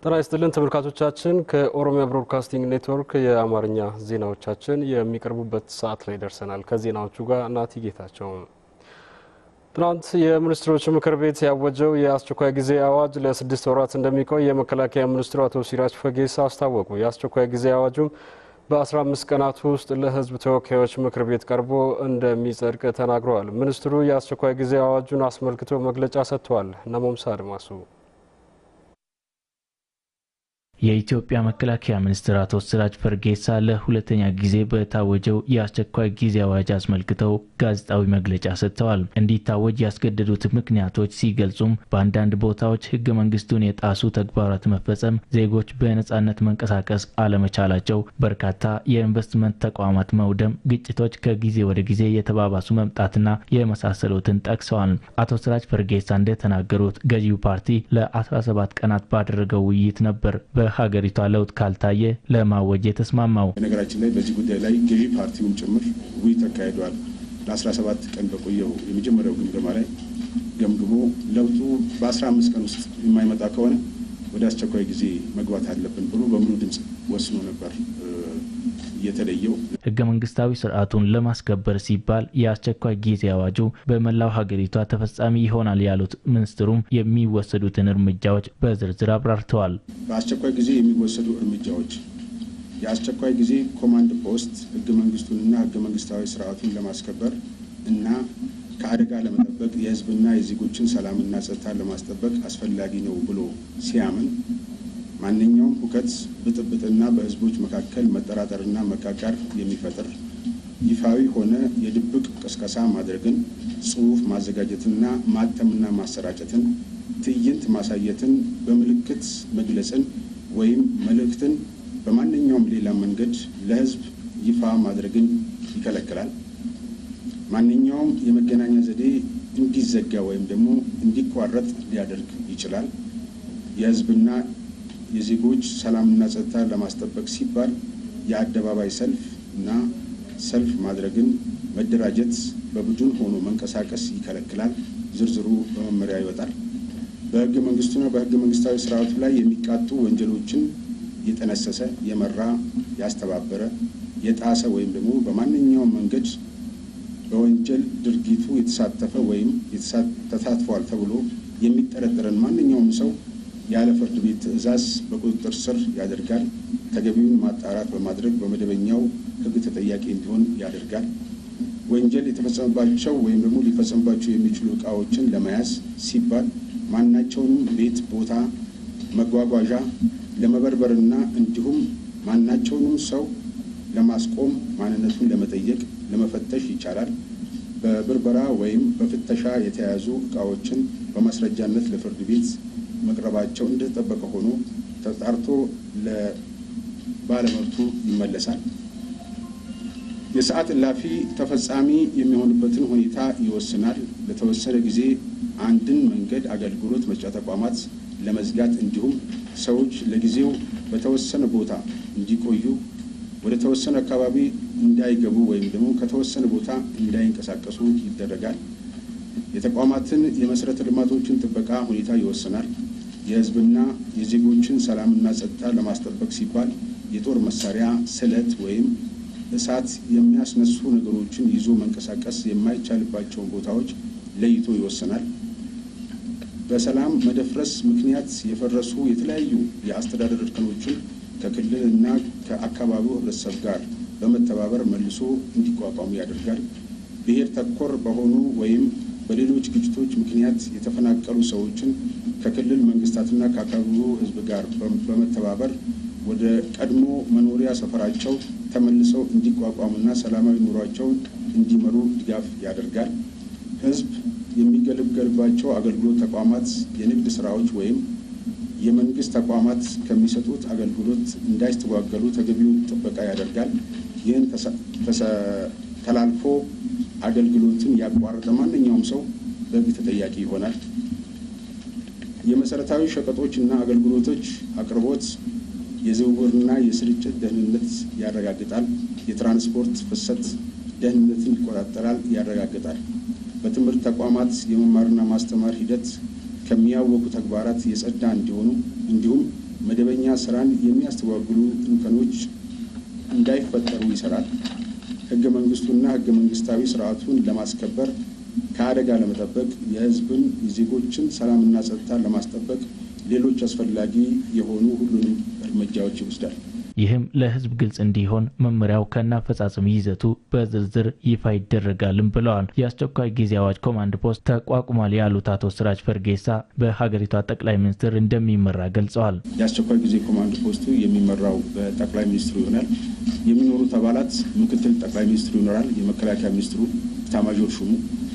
ጤና ይስጥልን ተመልካቾቻችን፣ ከኦሮሚያ ብሮድካስቲንግ ኔትወርክ የአማርኛ ዜናዎቻችን የሚቀርቡበት ሰዓት ላይ ደርሰናል። ከዜናዎቹ ጋር ናቲ ጌታቸው። ትናንት የሚኒስትሮች ምክር ቤት ያወጀው የአስቸኳይ ጊዜ አዋጅ ለስድስት ወራት እንደሚቆይ የመከላከያ ሚኒስትሩ አቶ ሲራጅ ፈጌሳ አስታወቁ። የአስቸኳይ ጊዜ አዋጁም በ15 ቀናት ውስጥ ለሕዝብ ተወካዮች ምክር ቤት ቀርቦ እንደሚጸድቅ ተናግረዋል። ሚኒስትሩ የአስቸኳይ ጊዜ አዋጁን አስመልክቶ መግለጫ ሰጥተዋል። ነሞምሳ አድማሱ የኢትዮጵያ መከላከያ ሚኒስትር አቶ ሲራጅ ፈጌሳ ለሁለተኛ ጊዜ በታወጀው የአስቸኳይ ጊዜ አዋጅ አስመልክተው ጋዜጣዊ መግለጫ ሰጥተዋል። እንዲታወጅ ያስገደዱት ምክንያቶች ሲገልጹም በአንዳንድ ቦታዎች ህገ መንግስቱን የጣሱ ተግባራት መፈጸም፣ ዜጎች በነጻነት መንቀሳቀስ አለመቻላቸው፣ በርካታ የኢንቨስትመንት ተቋማት መውደም፣ ግጭቶች ከጊዜ ወደ ጊዜ የተባባሱ መምጣትና የመሳሰሉትን ጠቅሰዋል። አቶ ሲራጅ ፈጌሳ እንደተናገሩት ገዢው ፓርቲ ለ17 ቀናት ባደረገው ውይይት ነበር ሀገሪቷ ለውጥ ካልታየ ለማወጅ የተስማማው። በነገራችን ላይ በዚህ ጉዳይ ላይ ገዢ ፓርቲውን ጭምር ውይይት ተካሂዷል። ለ17 ቀን በቆየው የመጀመሪያው ግምገማ ላይ ገምግሞ ለውጡ በ15 ቀን ውስጥ የማይመጣ ከሆነ ወደ አስቸኳይ ጊዜ መግባት አለብን ብሎ በሙሉ ድምፅ ወስኖ ነበር የተለየው ህገ መንግስታዊ ስርዓቱን ለማስከበር ሲባል የአስቸኳይ ጊዜ አዋጁ በመላው ሀገሪቷ ተፈጻሚ ይሆናል ያሉት ሚኒስትሩም የሚወሰዱትን እርምጃዎች በዝርዝር አብራርተዋል። በአስቸኳይ ጊዜ የሚወሰዱ እርምጃዎች የአስቸኳይ ጊዜ ኮማንድ ፖስት ህገ መንግስቱንና ህገ መንግስታዊ ስርዓቱን ለማስከበር እና ከአደጋ ለመጠበቅ የህዝብና የዜጎችን ሰላምና ጸጥታ ለማስጠበቅ አስፈላጊ ነው ብሎ ሲያምን ማንኛውም ሁከት፣ ብጥብጥና በህዝቦች መካከል መጠራጠርና መቃቃር የሚፈጥር ይፋዊ ሆነ የድብቅ ቅስቀሳ ማድረግን፣ ጽሑፍ ማዘጋጀትና ማተምና ማሰራጨትን፣ ትዕይንት ማሳየትን፣ በምልክት መግለጽን ወይም መልእክትን በማንኛውም ሌላ መንገድ ለህዝብ ይፋ ማድረግን ይከለክላል። ማንኛውም የመገናኛ ዘዴ እንዲዘጋ ወይም ደግሞ እንዲቋረጥ ሊያደርግ ይችላል። የህዝብና የዜጎች ሰላምና ጸጥታ ለማስጠበቅ ሲባል የአደባባይ ሰልፍ እና ሰልፍ ማድረግን፣ መደራጀት፣ በቡድን ሆኖ መንቀሳቀስ ይከለክላል። ዝርዝሩ በመመሪያ ይወጣል። በህገ መንግስቱና በህገ መንግስታዊ ስርዓቱ ላይ የሚቃጡ ወንጀሎችን የጠነሰሰ፣ የመራ፣ ያስተባበረ፣ የጣሰ ወይም ደግሞ በማንኛውም መንገድ በወንጀል ድርጊቱ የተሳተፈ ወይም ተሳትፏል ተብሎ የሚጠረጠረን ማንኛውም ሰው ያለ ፍርድ ቤት ትዕዛዝ በቁጥጥር ስር ያደርጋል። ተገቢውን ማጣራት በማድረግ በመደበኛው ህግ ተጠያቂ እንዲሆን ያደርጋል። ወንጀል የተፈጸመባቸው ወይም ደግሞ ሊፈጸምባቸው የሚችሉ እቃዎችን ለመያዝ ሲባል ማናቸውንም ቤት፣ ቦታ፣ መጓጓዣ ለመበርበርና እንዲሁም ማናቸውንም ሰው ለማስቆም ማንነቱን ለመጠየቅ ለመፈተሽ ይቻላል። በብርበራ ወይም በፍተሻ የተያዙ እቃዎችን በማስረጃነት ለፍርድ ቤት መቅረባቸው እንደተጠበቀ ሆኖ ተጣርቶ ለባለመብቱ ይመለሳል። የሰዓት እላፊ ተፈጻሚ የሚሆንበትን ሁኔታ ይወስናል። ለተወሰነ ጊዜ አንድን መንገድ አገልግሎት መስጫ ተቋማት ለመዝጋት እንዲሁም ሰዎች ለጊዜው በተወሰነ ቦታ እንዲቆዩ ወደ ተወሰነ አካባቢ እንዳይገቡ ወይም ደግሞ ከተወሰነ ቦታ እንዳይንቀሳቀሱ ይደረጋል። የተቋማትን የመሰረተ ልማቶችን ጥበቃ ሁኔታ ይወስናል። የሕዝብና የዜጎችን ሰላምና ጸጥታ ለማስጠበቅ ሲባል የጦር መሳሪያ፣ ስለት ወይም እሳት የሚያስነሱ ነገሮችን ይዞ መንቀሳቀስ የማይቻልባቸውን ቦታዎች ለይቶ ይወስናል። በሰላም መደፍረስ ምክንያት የፈረሱ የተለያዩ የአስተዳደር እርከኖችን ከክልል እና ከአካባቢው ህብረተሰብ ጋር በመተባበር መልሶ እንዲቋቋሙ ያደርጋል። ብሔር ተኮር በሆኑ ወይም በሌሎች ግጭቶች ምክንያት የተፈናቀሉ ሰዎችን ከክልል መንግስታትና ከአካባቢው ህዝብ ጋር በመተባበር ወደ ቀድሞ መኖሪያ ሰፈራቸው ተመልሰው እንዲቋቋሙና ሰላማዊ ኑሯቸውን እንዲመሩ ድጋፍ ያደርጋል። ህዝብ የሚገለገልባቸው አገልግሎት ተቋማት፣ የንግድ ስራዎች ወይም የመንግስት ተቋማት ከሚሰጡት አገልግሎት እንዳይስተጓገሉ ተገቢውን ጥበቃ ያደርጋል። ይህን ተላልፎ አገልግሎትን ያቋረጠ ማንኛውም ሰው በህግ ተጠያቂ ይሆናል። የመሰረታዊ ሸቀጦች እና አገልግሎቶች አቅርቦት የዝውውርና የስርጭት ደህንነት ያረጋግጣል። የትራንስፖርት ፍሰት ደህንነትን ይቆጣጠራል፣ ያረጋግጣል። በትምህርት ተቋማት የመማርና ማስተማር ሂደት ከሚያወቁ ተግባራት የጸዳ እንዲሆኑ እንዲሁም መደበኛ ስራን የሚያስተጓጉሉ እንከኖች እንዳይፈጠሩ ይሰራል። ህገ መንግስቱና ህገ መንግስታዊ ስርዓቱን ለማስከበር ከአደጋ ለመጠበቅ የህዝብን የዜጎችን ሰላምና ጸጥታ ለማስጠበቅ ሌሎች አስፈላጊ የሆኑ ሁሉንም እርምጃዎች ይወስዳል። ይህም ለህዝብ ግልጽ እንዲሆን መመሪያው ከናፈጻጸም ይዘቱ በዝርዝር ይፋ ይደረጋልም ብለዋል። የአስቸኳይ ጊዜ አዋጅ ኮማንድ ፖስት ተቋቁሟል ያሉት አቶ ስራጅ ፈርጌሳ በሀገሪቷ ጠቅላይ ሚኒስትር እንደሚመራ ገልጸዋል። የአስቸኳይ ጊዜ ኮማንድ ፖስቱ የሚመራው በጠቅላይ ሚኒስትሩ ይሆናል። የሚኖሩት አባላት ምክትል ጠቅላይ ሚኒስትሩ ይኖራል፣ የመከላከያ ሚኒስትሩ፣ ኤታማዦር ሹሙ፣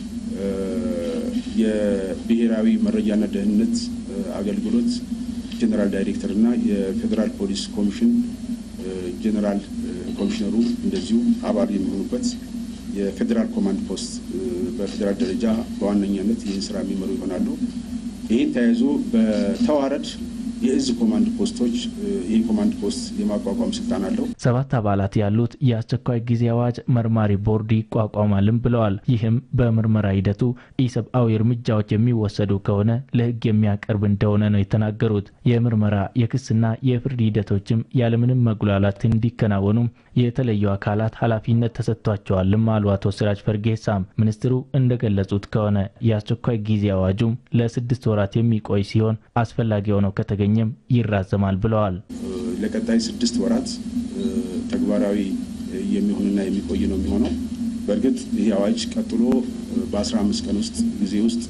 የብሔራዊ መረጃና ደህንነት አገልግሎት ጀኔራል ዳይሬክተር እና የፌዴራል ፖሊስ ኮሚሽን ጀኔራል ኮሚሽነሩ እንደዚሁ አባል የሚሆኑበት የፌዴራል ኮማንድ ፖስት በፌዴራል ደረጃ በዋነኛነት ይህን ስራ የሚመሩ ይሆናሉ። ይህን ተያይዞ በተዋረድ የእዝ ኮማንድ ፖስቶች ይህ ኮማንድ ፖስት የማቋቋም ስልጣን አለው። ሰባት አባላት ያሉት የአስቸኳይ ጊዜ አዋጅ መርማሪ ቦርድ ይቋቋማልም ብለዋል። ይህም በምርመራ ሂደቱ ኢሰብአዊ እርምጃዎች የሚወሰዱ ከሆነ ለሕግ የሚያቀርብ እንደሆነ ነው የተናገሩት። የምርመራ የክስና የፍርድ ሂደቶችም ያለምንም መጉላላት እንዲከናወኑ የተለዩ አካላት ኃላፊነት ተሰጥቷቸዋልም አሉ አቶ ስራጅ ፈርጌሳም። ሚኒስትሩ እንደገለጹት ከሆነ የአስቸኳይ ጊዜ አዋጁም ለስድስት ወራት የሚቆይ ሲሆን አስፈላጊ ሆነው ከተገኘም ይራዘማል ብለዋል። ለቀጣይ ስድስት ወራት ተግባራዊ የሚሆንና የሚቆይ ነው የሚሆነው። በእርግጥ ይህ አዋጅ ቀጥሎ በአስራ አምስት ቀን ውስጥ ጊዜ ውስጥ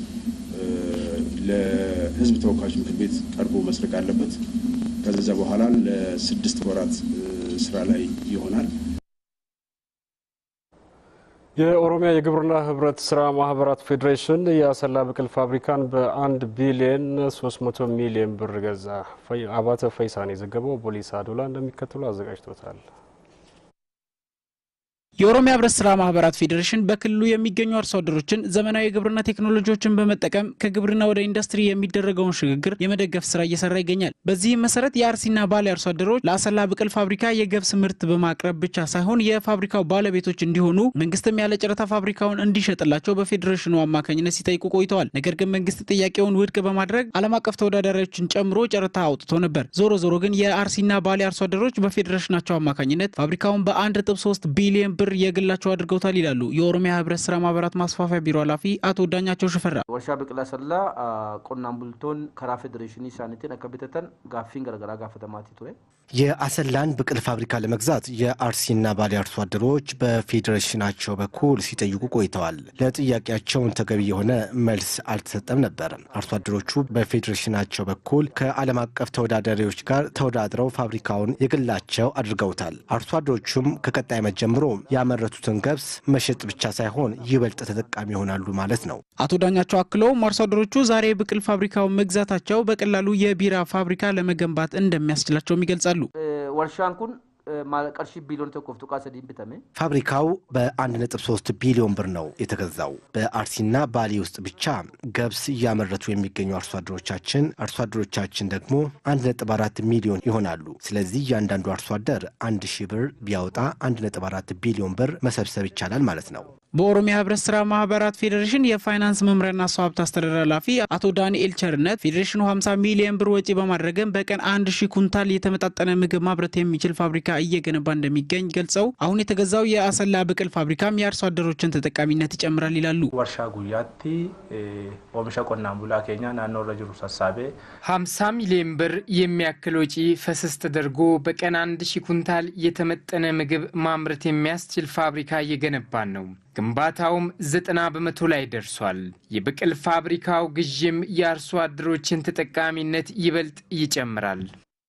ለህዝብ ተወካዮች ምክር ቤት ቀርቦ መስረቅ አለበት። ከዛ በኋላ ለስድስት ወራት ስራ ላይ ይሆናል። የኦሮሚያ የግብርና ህብረት ስራ ማህበራት ፌዴሬሽን የአሰላ ብቅል ፋብሪካን በአንድ ቢሊየን 300 ሚሊዮን ብር ገዛ። አባተ ፈይሳን የዘገበው ቦሊስ አዶላ እንደሚከተሉ አዘጋጅቶታል። የኦሮሚያ ህብረት ስራ ማህበራት ፌዴሬሽን በክልሉ የሚገኙ አርሶ አደሮችን ዘመናዊ የግብርና ቴክኖሎጂዎችን በመጠቀም ከግብርና ወደ ኢንዱስትሪ የሚደረገውን ሽግግር የመደገፍ ስራ እየሰራ ይገኛል። በዚህም መሰረት የአርሲና ባሌ አርሶ አደሮች ለአሰላ ብቅል ፋብሪካ የገብስ ምርት በማቅረብ ብቻ ሳይሆን የፋብሪካው ባለቤቶች እንዲሆኑ መንግስትም ያለ ጨረታ ፋብሪካውን እንዲሸጥላቸው በፌዴሬሽኑ አማካኝነት ሲጠይቁ ቆይተዋል። ነገር ግን መንግስት ጥያቄውን ውድቅ በማድረግ ዓለም አቀፍ ተወዳዳሪዎችን ጨምሮ ጨረታ አውጥቶ ነበር። ዞሮ ዞሮ ግን የአርሲና ባሌ አርሶ አደሮች በፌዴሬሽናቸው አማካኝነት ፋብሪካውን በአንድ ነጥብ ሶስት ቢሊዮን ብር የግላቸው አድርገውታል ይላሉ የኦሮሚያ ህብረት ስራ ማህበራት ማስፋፊያ ቢሮ ኃላፊ አቶ ዳኛቸው ሽፈራ። ወርሻ ብቅላ ሰላ ቆናን ቡልቶን ከራ ፌዴሬሽን ሳኒቲን አከቢተተን ጋፊን ገረገራ ጋፈተማቲ ቱሬ የአሰላን ብቅል ፋብሪካ ለመግዛት የአርሲና ባሌ አርሶ አደሮች በፌዴሬሽናቸው በኩል ሲጠይቁ ቆይተዋል። ለጥያቄያቸውን ተገቢ የሆነ መልስ አልተሰጠም ነበር። አርሶ አደሮቹ በፌዴሬሽናቸው በኩል ከዓለም አቀፍ ተወዳዳሪዎች ጋር ተወዳድረው ፋብሪካውን የግላቸው አድርገውታል። አርሶ አደሮቹም ከቀጣይ ዓመት ጀምሮ ያመረቱትን ገብስ መሸጥ ብቻ ሳይሆን ይበልጥ ተጠቃሚ ይሆናሉ ማለት ነው። አቶ ዳኛቸው አክለውም አርሶ አደሮቹ ዛሬ ብቅል ፋብሪካውን መግዛታቸው በቀላሉ የቢራ ፋብሪካ ለመገንባት እንደሚያስችላቸውም ይገልጻሉ። ወርሻን ኩን ቀርሺ ቢሊዮን ተኮፍ ጡቃ ሰዲን ብተሜ ፋብሪካው በ1.3 ቢሊዮን ብር ነው የተገዛው። በአርሲና ባሌ ውስጥ ብቻ ገብስ እያመረቱ የሚገኙ አርሶ አደሮቻችን አርሶ አደሮቻችን ደግሞ 1.4 ሚሊዮን ይሆናሉ። ስለዚህ እያንዳንዱ አርሶ አደር አንድ ሺህ ብር ቢያወጣ 1.4 ቢሊዮን ብር መሰብሰብ ይቻላል ማለት ነው። በኦሮሚያ ህብረት ስራ ማህበራት ፌዴሬሽን የፋይናንስ መምሪያና ሰው ሀብት አስተዳደር ኃላፊ አቶ ዳንኤል ቸርነት ፌዴሬሽኑ 50 ሚሊዮን ብር ወጪ በማድረግም በቀን አንድ ሺህ ኩንታል የተመጣጠነ ምግብ ማምረት የሚችል ፋብሪካ እየገነባ እንደሚገኝ ገልጸው አሁን የተገዛው የአሰላ ብቅል ፋብሪካም የአርሶ አደሮችን ተጠቃሚነት ይጨምራል ይላሉ። ወርሻ ጉያቲ ኦሚሻ ቆናን ቡላ ኬኛ ናኖ ረጅሩ ሰሳቤ 50 ሚሊዮን ብር የሚያክል ወጪ ፈሰስ ተደርጎ በቀን አንድ ሺህ ኩንታል የተመጠነ ምግብ ማምረት የሚያስችል ፋብሪካ እየገነባን ነው። ግንባታውም ዘጠና በመቶ ላይ ደርሷል። የብቅል ፋብሪካው ግዥም የአርሶ አደሮችን ተጠቃሚነት ይበልጥ ይጨምራል።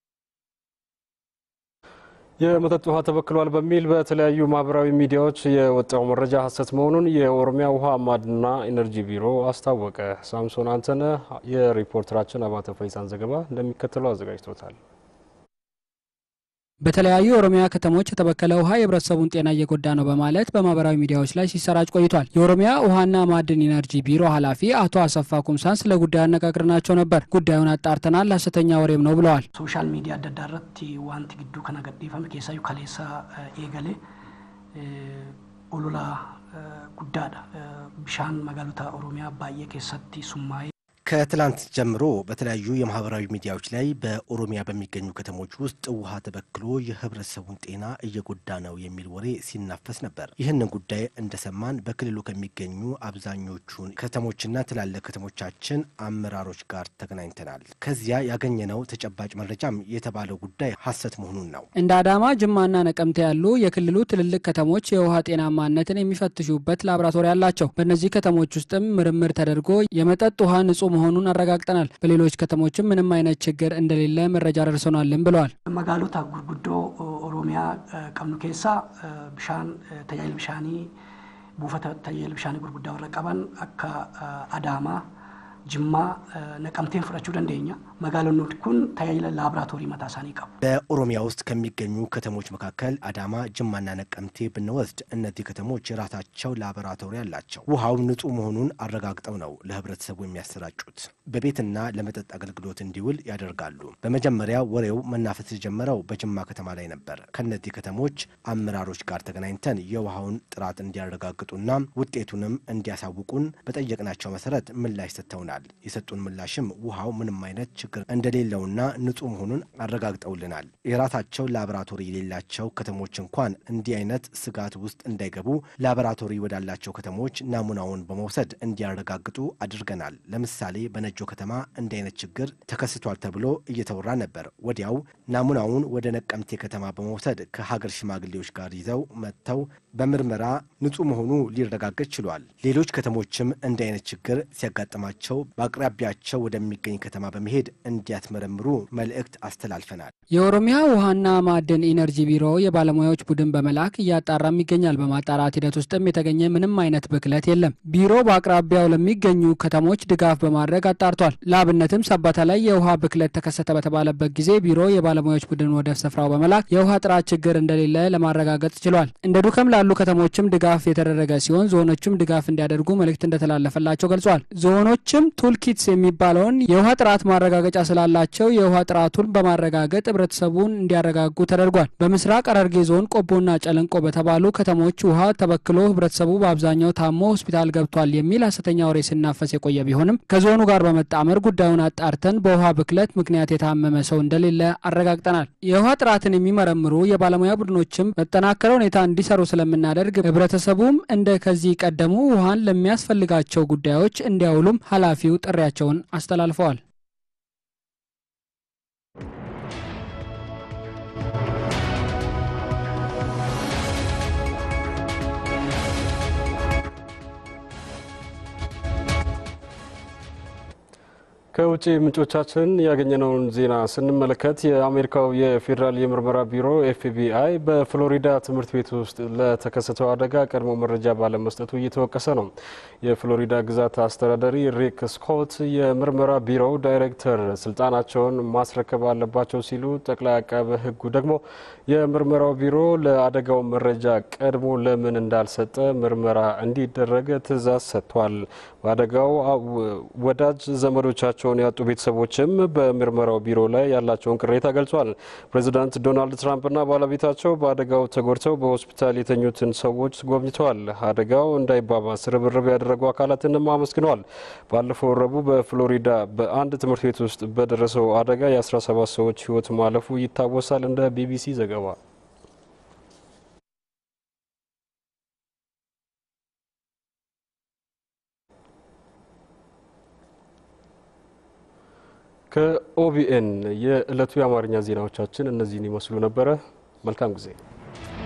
የመጠጥ ውሃ ተበክሏል በሚል በተለያዩ ማህበራዊ ሚዲያዎች የወጣው መረጃ ሐሰት መሆኑን የኦሮሚያ ውሃ ማዕድንና ኢነርጂ ቢሮ አስታወቀ። ሳምሶን አንተነህ የሪፖርተራችን አባተ ፈይሳን ዘገባ እንደሚከተለው አዘጋጅቶታል። በተለያዩ የኦሮሚያ ከተሞች የተበከለ ውሃ የህብረተሰቡን ጤና እየጎዳ ነው በማለት በማህበራዊ ሚዲያዎች ላይ ሲሰራጭ ቆይቷል። የኦሮሚያ ውሃና ማዕድን ኢነርጂ ቢሮ ኃላፊ አቶ አሰፋ ኩምሳን ስለ ጉዳዩ አነጋግረናቸው ነበር። ጉዳዩን አጣርተናል፣ ሐሰተኛ ወሬም ነው ብለዋል። ሶሻል ሚዲያ አደ አዳ irratti wanti gidduu kana gadhiifame keessaayyuu kaleessa eegale olola guddaadha bishaan magaalota oromiyaa baay'ee keessatti summaa'ee ከትላንት ጀምሮ በተለያዩ የማህበራዊ ሚዲያዎች ላይ በኦሮሚያ በሚገኙ ከተሞች ውስጥ ውሃ ተበክሎ የህብረተሰቡን ጤና እየጎዳ ነው የሚል ወሬ ሲናፈስ ነበር። ይህንን ጉዳይ እንደሰማን በክልሉ ከሚገኙ አብዛኞቹን ከተሞችና ትላልቅ ከተሞቻችን አመራሮች ጋር ተገናኝተናል። ከዚያ ያገኘነው ተጨባጭ መረጃም የተባለው ጉዳይ ሐሰት መሆኑን ነው። እንደ አዳማ፣ ጅማና ነቀምቴ ያሉ የክልሉ ትልልቅ ከተሞች የውሃ ጤናማነትን የሚፈትሹበት ላቦራቶሪ አላቸው። በእነዚህ ከተሞች ውስጥም ምርምር ተደርጎ የመጠጥ ውሃ ንጹህ መሆኑን አረጋግጠናል። በሌሎች ከተሞችም ምንም አይነት ችግር እንደሌለ መረጃ ደርሶናልን ብለዋል። መጋሎታ ጉርጉዶ ኦሮሚያ ቀብኑ ኬሳ ብሻን ተጃይል ብሻኒ ቡፈተ ተጃይል ብሻኒ ጉርጉዳ ወረ ቀበን አካ አዳማ ጅማ ነቀምቴን ፍረችው ደንደኛ መጋሎኖት ኩን ተያይለ ላብራቶሪ መታሳኒ ቀቡ በኦሮሚያ ውስጥ ከሚገኙ ከተሞች መካከል አዳማ፣ ጅማና ነቀምቴ ብንወስድ እነዚህ ከተሞች የራሳቸው ላቦራቶሪ አላቸው። ውሃው ንጹህ መሆኑን አረጋግጠው ነው ለህብረተሰቡ የሚያሰራጩት። በቤትና ለመጠጥ አገልግሎት እንዲውል ያደርጋሉ። በመጀመሪያ ወሬው መናፈስ የጀመረው በጅማ ከተማ ላይ ነበር። ከእነዚህ ከተሞች አመራሮች ጋር ተገናኝተን የውሃውን ጥራት እንዲያረጋግጡና ውጤቱንም እንዲያሳውቁን በጠየቅናቸው መሰረት ምላሽ ሰጥተውናል። የሰጡን ምላሽም ውሃው ምንም አይነት ችግር እንደሌለውና ንጹህ መሆኑን አረጋግጠውልናል። የራሳቸው ላቦራቶሪ የሌላቸው ከተሞች እንኳን እንዲህ አይነት ስጋት ውስጥ እንዳይገቡ ላቦራቶሪ ወዳላቸው ከተሞች ናሙናውን በመውሰድ እንዲያረጋግጡ አድርገናል። ለምሳሌ በነጆ ከተማ እንዲህ አይነት ችግር ተከስቷል ተብሎ እየተወራ ነበር። ወዲያው ናሙናውን ወደ ነቀምቴ ከተማ በመውሰድ ከሀገር ሽማግሌዎች ጋር ይዘው መጥተው በምርመራ ንጹህ መሆኑ ሊረጋገጥ ችሏል። ሌሎች ከተሞችም እንዲህ አይነት ችግር ሲያጋጥማቸው በአቅራቢያቸው ወደሚገኝ ከተማ በመሄድ እንዲያስመረምሩ መልእክት አስተላልፈናል። የኦሮሚያ ውሃና ማዕድን ኢነርጂ ቢሮ የባለሙያዎች ቡድን በመላክ እያጣራም ይገኛል። በማጣራት ሂደት ውስጥም የተገኘ ምንም አይነት ብክለት የለም። ቢሮ በአቅራቢያው ለሚገኙ ከተሞች ድጋፍ በማድረግ አጣርቷል። ለአብነትም ሰባታ ላይ የውሃ ብክለት ተከሰተ በተባለበት ጊዜ ቢሮ የባለሙያዎች ቡድን ወደ ስፍራው በመላክ የውሃ ጥራት ችግር እንደሌለ ለማረጋገጥ ችሏል። እንደ ዱከም ላሉ ከተሞችም ድጋፍ የተደረገ ሲሆን ዞኖችም ድጋፍ እንዲያደርጉ መልእክት እንደተላለፈላቸው ገልጿል። ዞኖችም ቱልኪትስ የሚባለውን የውሃ ጥራት ማረጋገጫ ስላላቸው የውሃ ጥራቱን በማረጋገጥ ህብረተሰቡን እንዲያረጋጉ ተደርጓል። በምስራቅ ሐረርጌ ዞን ቆቦና ጨለንቆ በተባሉ ከተሞች ውሃ ተበክሎ ህብረተሰቡ በአብዛኛው ታሞ ሆስፒታል ገብቷል የሚል ሐሰተኛ ወሬ ሲናፈስ የቆየ ቢሆንም ከዞኑ ጋር በመጣመር ጉዳዩን አጣርተን በውሃ ብክለት ምክንያት የታመመ ሰው እንደሌለ አረጋግጠናል። የውሃ ጥራትን የሚመረምሩ የባለሙያ ቡድኖችም በተጠናከረ ሁኔታ እንዲሰሩ ስለምናደርግ ህብረተሰቡም እንደ ከዚህ ቀደሙ ውሃን ለሚያስፈልጋቸው ጉዳዮች እንዲያውሉም ኃላፊው ጥሪያቸውን አስተላልፈዋል። ከውጭ ምንጮቻችን ያገኘነውን ዜና ስንመለከት የአሜሪካው የፌዴራል የምርመራ ቢሮ ኤፍቢአይ በፍሎሪዳ ትምህርት ቤት ውስጥ ለተከሰተው አደጋ ቀድሞ መረጃ ባለመስጠቱ እየተወቀሰ ነው። የፍሎሪዳ ግዛት አስተዳዳሪ ሪክ ስኮት የምርመራ ቢሮው ዳይሬክተር ስልጣናቸውን ማስረከብ አለባቸው ሲሉ፣ ጠቅላይ አቃቤ ሕጉ ደግሞ የምርመራው ቢሮ ለአደጋው መረጃ ቀድሞ ለምን እንዳልሰጠ ምርመራ እንዲደረግ ትዕዛዝ ሰጥቷል። በአደጋው ወዳጅ ዘመዶቻቸው ቸውን ያጡ ቤተሰቦችም በምርመራው ቢሮ ላይ ያላቸውን ቅሬታ ገልጿል። ፕሬዚዳንት ዶናልድ ትራምፕና ባለቤታቸው በአደጋው ተጎድተው በሆስፒታል የተኙትን ሰዎች ጎብኝተዋል። አደጋው እንዳይባባስ ርብርብ ያደረጉ አካላትንም አመስግነዋል። ባለፈው ረቡዕ በፍሎሪዳ በአንድ ትምህርት ቤት ውስጥ በደረሰው አደጋ የ17 ሰዎች ሕይወት ማለፉ ይታወሳል። እንደ ቢቢሲ ዘገባ ከኦቢኤን የዕለቱ የአማርኛ ዜናዎቻችን እነዚህን ይመስሉ ነበረ። መልካም ጊዜ